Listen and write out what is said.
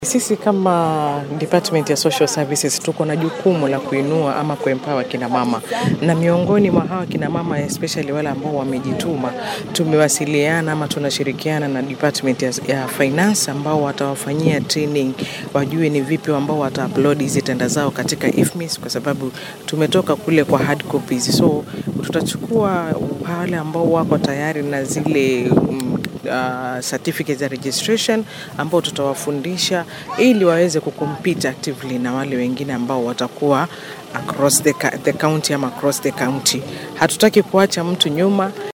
Sisi kama Department ya Social Services tuko na jukumu la kuinua ama kuempower kina mama, na miongoni mwa hawa kina mama especially wale ambao wamejituma, tumewasiliana ama tunashirikiana na Department ya, ya Finance ambao watawafanyia training, wajue ni vipi ambao wata upload hizi tenda zao katika IFMIS, kwa sababu tumetoka kule kwa hard copies, so tutachukua wale ambao wako tayari na zile mm, uh, certificate za registration ambao tutawafundisha ili waweze kucompete actively na wale wengine ambao watakuwa across the, ca- the county ama across the county. Hatutaki kuacha mtu nyuma.